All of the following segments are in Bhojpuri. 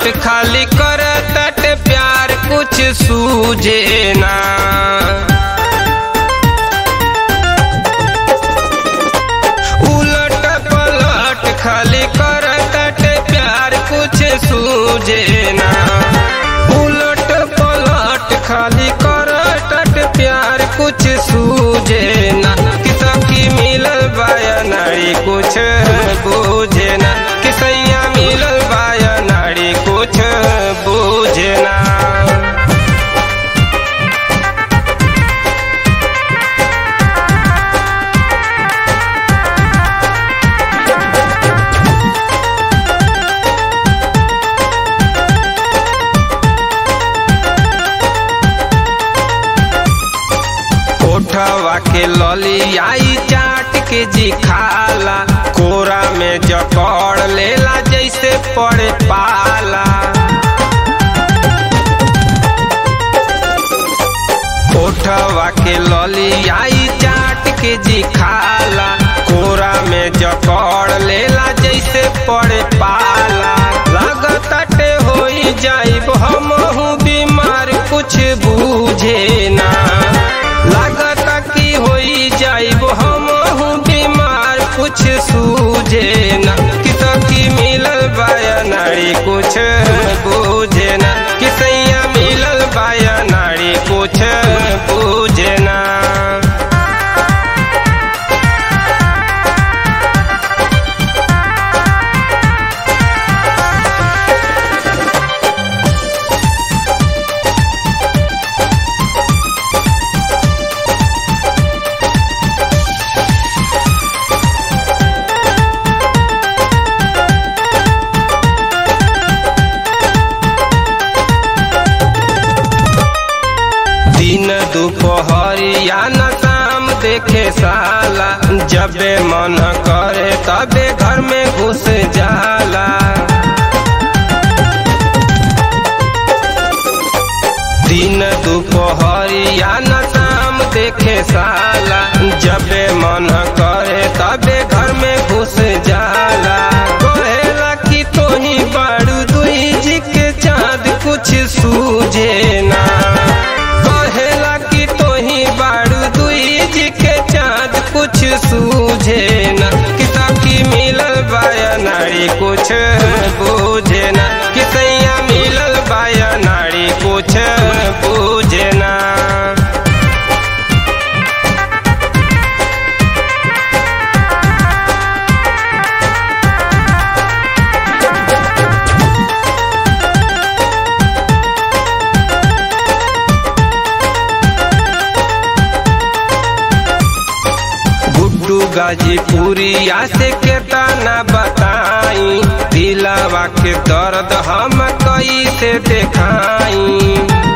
खाली कर तट प्यार कुछ सूझे ना उलट पलट खाली कर तट प्यार कुछ सूझे ना उलट पलट खाली कर तट प्यार कुछ सूझे ना कि सखी मिलल बाया नारी कुछ बूझे ना कि सैया मिलल बाया नारी कुछ बूझे ना ओठवा के लली आई चाट के जी खाला कोरा में जकड़ लेला जैसे पड़े पाला ओठवा के लली आई चाट के जी खाला कोरा में जकड़ लेला जैसे पड़े पाला लगताटे होई जाइब हमहू बीमार कुछ बूझे ना लागता कि होई जाइब हमहू बीमार कुछ सूझे ना कि सखी मिलल बाया नारी कुछ बूझे ना कि सैया मिलल बाया नारी कुछ बूझे ना दिन दोपहरिया न शाम देखे साला जबे मन करे तबे घर में घुस जाला दिन दोपहरिया न शाम देखे साला जबे मन करे तबे घर में घुस जाला कहेला कि तोही बारू दुई जी के चाँद कुछ सूझे ना कहेला कि तोही बारू दुई जी के चाँद कुछ सूझे ना कि सखी मिलल बाया नारी कुछ बूझे ना कि सैया मिलल बाया नारी कुछ बूझे ना गुड्डू गाजीपुरिया से केतना बताई दिलावा के दर्द हम कैसे देखाई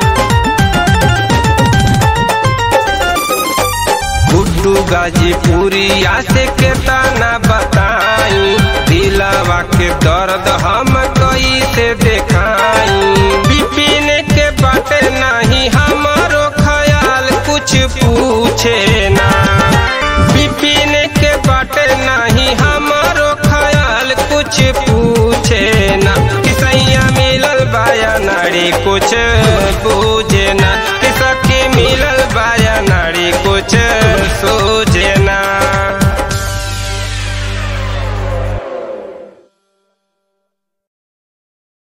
गुड्डू गाजीपुरिया से केतना बताई दिलावा के दर्द हम कैसे देखाई बिपिन के बाटे नहीं हमारो ख्याल कुछ पूछे ना बिपिन के बाटे नहीं हमारो ख्याल कुछ पूछे ना कि सैया मिलल बाया नारी कुछ